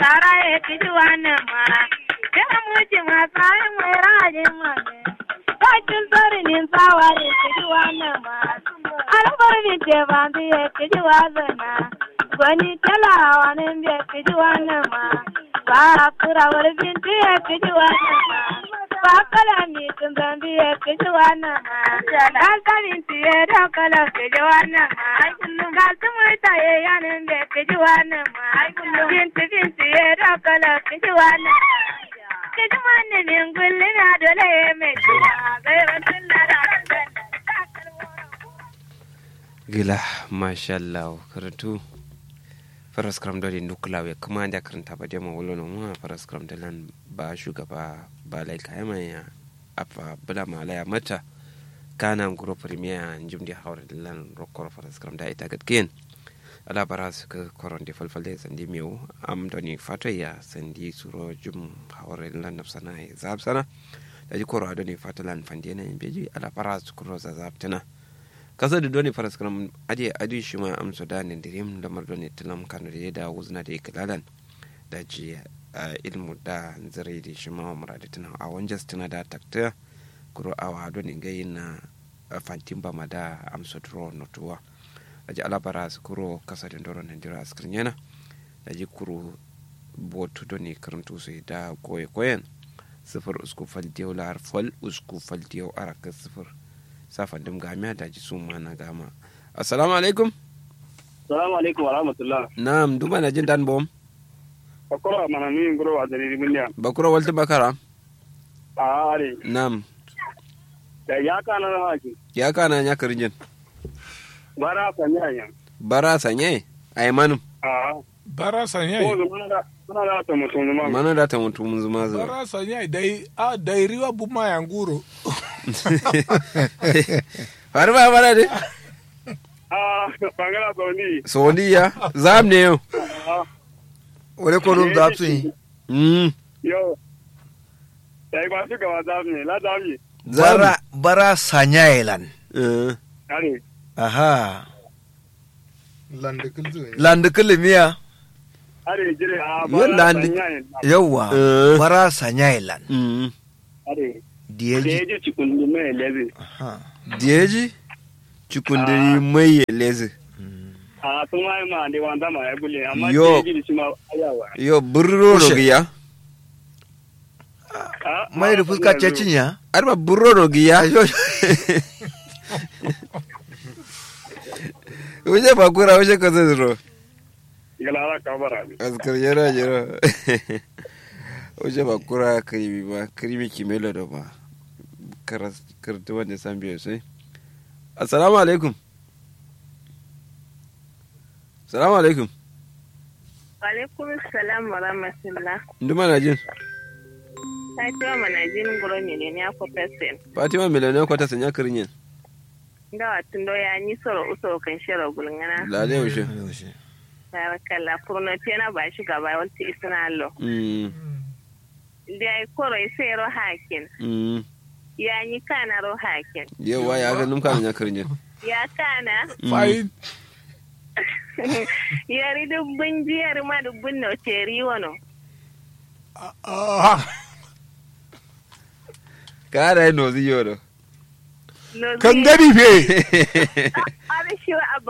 tara ya kiji wannan mara. Kira muci masu ayin mai rajin mane. Kakin sarinin tsawa ya kiji wannan mara. Albar min te banzu ya kiji wazana. Gwani talawa nan bai kiji wannan mara. Ba kura wani binti ya kiji wannan mara. Ba kala mi tun zambi ya kiji wannan mara. Dan kamin tiye da kala kiji wannan mara. Kasu murta ya yanin bai kiji wannan mara. Binti binti ya da kala kiji wannan mara. Kiji wannan min gulli na dole ya mai kiji. Gairar tun da da gila mashallah karatu faras kram dole nukula we kuma da karanta ba dai mawulo no mu faras kram da lan ba shugaba ba lai kai mai ya afa bula malaya mata kana nguro premier njum di hawre lan rokor faras kram da ita gatken ala bara su ka koron di falfalde sandi mewu am doni fato ya sandi suro jum hawre lan nafsana ya zab sana da ji koro adoni fato lan fandena beji ala bara su kuro za zab tana kasa da doni faras karam ade adi shi ma amsa da ne dirim da mar doni tilam kan da da wuzna da iklalan da ji ilmu da zare da shi ma muradi tana a wanjas tana da takta kuro awa doni gayi na fantin ba ma da amsa dro notuwa da ji alabara su kuro kasa da doro nan dira askrin yana da ji kuro botu doni karantu su da koye koyen sifir usku fal diyau lar fal usku fal diyau araka sifir safan dim gamiya da ji sun mana gama assalamu alaikum salamu alaikum wa rahmatullah na'am duma na jin dan bom bakura mana ni ngoro wa dari miliya bakura walta bakara a are na'am da ya kana na haki ya kana nya karinjin bara sanya yan bara sanye ay manum a bara sanya ko mana da mana da ta mutum ma mana da ta mutu mun zuma zuwa bara sanya dai a dai riwa buma ya nguro har ba bara de a bangala sauni soniya zam ne yau wale ko dum da tun mm yo dai ba shi gaba zamu ne la zamu zam bara bara sanyailan eh are aha lande kulzu landu kulmiya are jire a Yo, bara landi- sanya yan yawa Eh. bara sanyailan mm are da diyeji ya ji cikin mai lezi aha diyeji cikundiri mai lezi a sun ma ma da wanda ma ya bule amma Yo. da ya ji da shi ma ayawa yo burro no Kushe. giya A, mai da ma- fuska cecin ya arba burro no giya wuce bakura wuce ka zai zuro galara kabara ne askar yana jira wuce bakura karimi ba karimi kimelo da ba karatu wanda san biyu sai assalamu alaikum assalamu alaikum Alaikum salam wa rahmatullah. nduma na jin Fatima manajin guro miliyoniya ko pesen. fatima miliyoniya kwata sanya karinyin Ndawa tundo ya ni soro usoro kan shiro gulngana. lale wuce Barakalla furno tena ba shi gaba walti isna allo. Mm, Da ai koro sai ro hakin. mm. Ya ni kana ro hakin. yawa ya ga numka sanya karinyin Ya kana fayin yari dubbin jiyar ma dubbin no teri wono. kara yi nozi yoro No kan gani fe Abi shi wa abba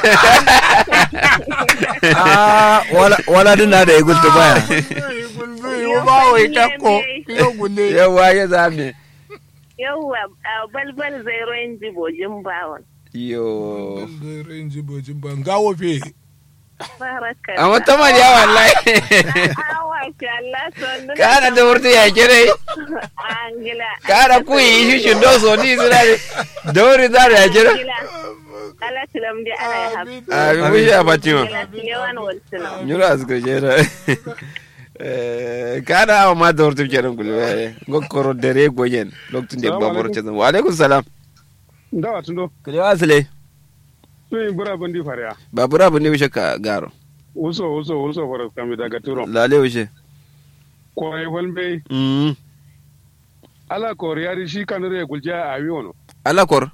ah wala wala din na da igul to baya gulzu yo ba wai takko yo gulle yawa ya zame Yawwa a balbal zai royin jibojin bawon. yo renji bojin ban gawo fe Barakalla. a wata mariya wallahi Awa shi Allah son kana da wurta ya kire Angila. kana ku yi shi shi do so ni suna ne da wuri za da ya kire Angila. Allah tilam di ana ya haɓu. a bi mu shi a fatima Angila tilewan waltuna. nyura a suka jera kana awa ma da wurta kenan kulwe gokkoro dare goyen lokacin da ba moro cewa wa alaikum salam ndawa tundo kulewa asile sun yi bura bandi fariya babura bu ne wishe ka garo uso uso uso fara kami daga turo lale wishe kwaye walbe mm ala koriyari shi kanure gulja a wi wono alakor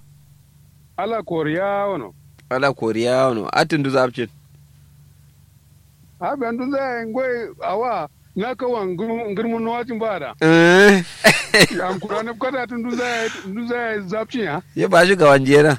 ala koriya wono ala koriya no atin du zapcin ha ben dun zai ngoi awa na ka wan ngirmun wajin ba da Eh, an kura na kwata tun dun zai dun zai zapcin ya ya ba shugaban jera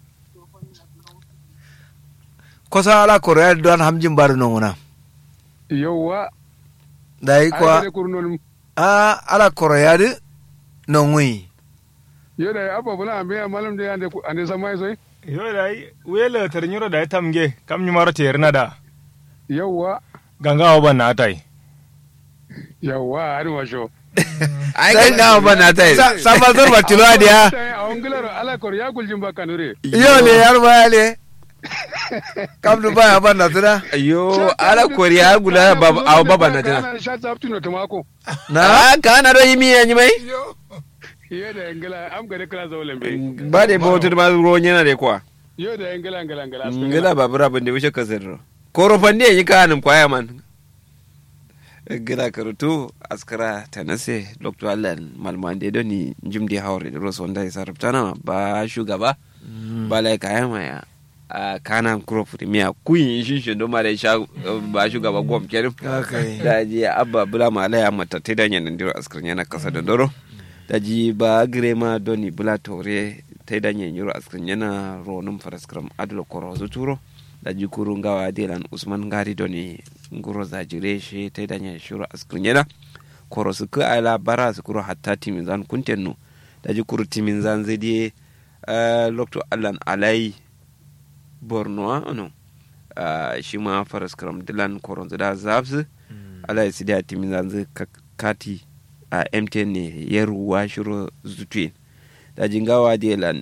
kosa ala korea don hamjin bar nonguna yawa dai ai kwa da kurnol a ala korea de nongui yo da abba bula ambe malam da ande ande samai sai yo dai wele ternyuro dai tamge kam nyumaro terna da yawa ganga oba na tai yawa ari washo sai na ba na ta yi sama zorba tilo adiya sai a ongilaro ala kor ya guljin ba kanure yo le yar baya le kam du baya ban na tuna yo ala koriya gula baba aw baba na tana kana sha zaptino tamako na ah kana do yimi yanyi mai yo da ngila am gare kala zawlen be ba de bautar ma ruwan yana da kwa yo da ngila ngila ngila ngila babura ban da wuce ka zirro korofan ne yi kanin kwaya man gila karutu askara ta nase dr allen malman da ni jim da hawar da rosu wanda ya sarrafa na ba shugaba ba lai kaya maya a kana kuro premier kuyin shi shi don ma da sha ba shugaba gwam kerim Okay. da ji abba bula ma alaya mata ta danyen nan diro askar yana kasa da doro da ji ba grema doni bula tore ta danyen yiro askar yana ronum faraskram adlo koro turo da ji kurun gawa delan usman gari doni nguro zajire shi ta danyen shiro askar yana koro su ka ala bara su kuro hatta timin zan kuntenno da ji kuru timin zan zai die lokto allan alai borno ano shi ma faraskram dilan koron da zabsu ala ya sidi a timin zanzu kati a mtn ne ya ruwa shiro zutwe da jingawa delan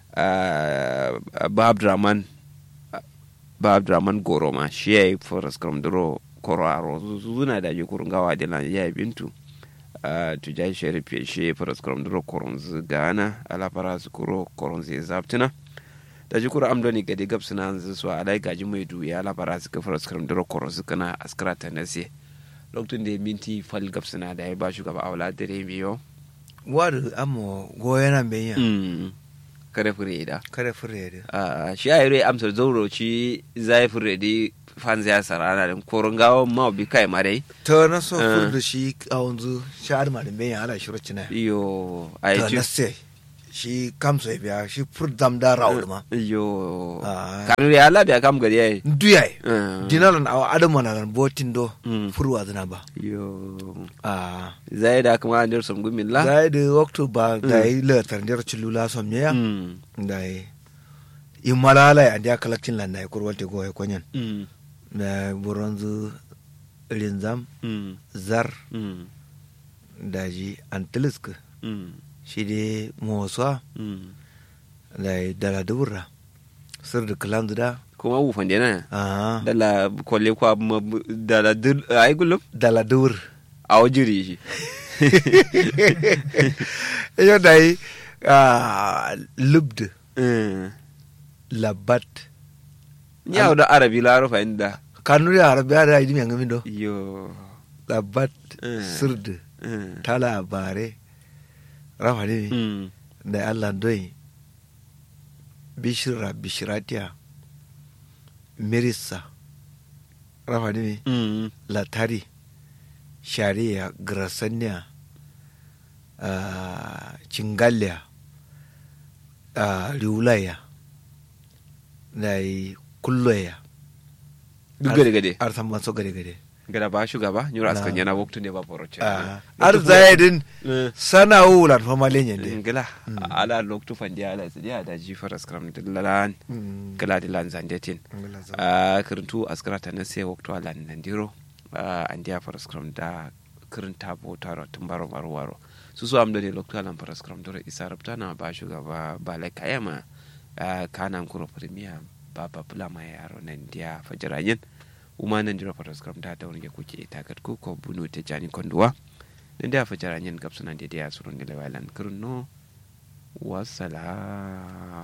ba abdraman ba abdraman goroma shi ya yi forest kram duro koro aro zuna da yi kurun gawa delan ya yi bintu tujai sharif ya shi forest kram duro koron gana ala fara su kuro koron zai zabtuna da ji kura amdoni gadi gab suna hanzu su alai gaji mai duya ala fara su kafar su karam duro koron su kana askara ta nase lokacin da minti fal gab suna da ya ba shugaba a wala dare biyo wadu amo goyana benya kare fure da kare fure de Ah, shi a yare amsar zauro ci zai fure di fanzi ya sarana da koron gawa ma bi kai ma dai to na so Ah. fur da shi a wanzu shahar ma da benya ala shiro cina iyo a to yi na se shi kam so biya shi fur dam da raud ma iyo Ah. kanu ya labiya kam gari ya yi duyai Ah. dinalan awa adama na nan botin do Mm. furwa zina ba iyo a zai da kuma an dirsom gumin la da da waktu ba da yi latar jar cilula som ne ya Mm. da yi in malala ya dia kalaktin lan da ya kurwalte go ya konyan Mm. da buronzu linzam Mm. zar Mm. daji antilisk Mm. shi de motsa Mm. da yi dala dubura sir da kalan da kuma wufan dena a dala kwalle kwa ma- dala dir ai gulum dala dubur a wajiri shi iyo da yi lubd Mm. labat ya da arabi la rufa inda kanuri arabiya da yi dimi ngamin do yo labat Eh. sird Mm. ta labare rafa ne Mm. da allah doi bishira bishiratiya mirisa rafa ne Mm. latari shari'a grasaniya uh, cingaliya uh, riulaya da yi kulloya duk gade gade arsan maso gade gade gada ba shugaba nyura Na. askan yana waktu ne ba foroce uh, ar zayedin sana wulan fama lenyen de ngila ala loktu fandi ala sidi da ji faras kram dillalan kala dilan zandetin a kirintu askara ta nase waktu ala nandiro an dia faras kram da kirinta bo taro tumbaro maro waro su so amdo ne loktu ala faras kram dore isa rabta na ba shugaba ba lai kayama kanan kuro premier baba bula ma yaro nan dia fajirayen uma nan diro faras kram da da wani kuke takat ko ko bunu te jani konduwa nan dia fajirayen gabsunan da dia surun da lewalan kirno wassalam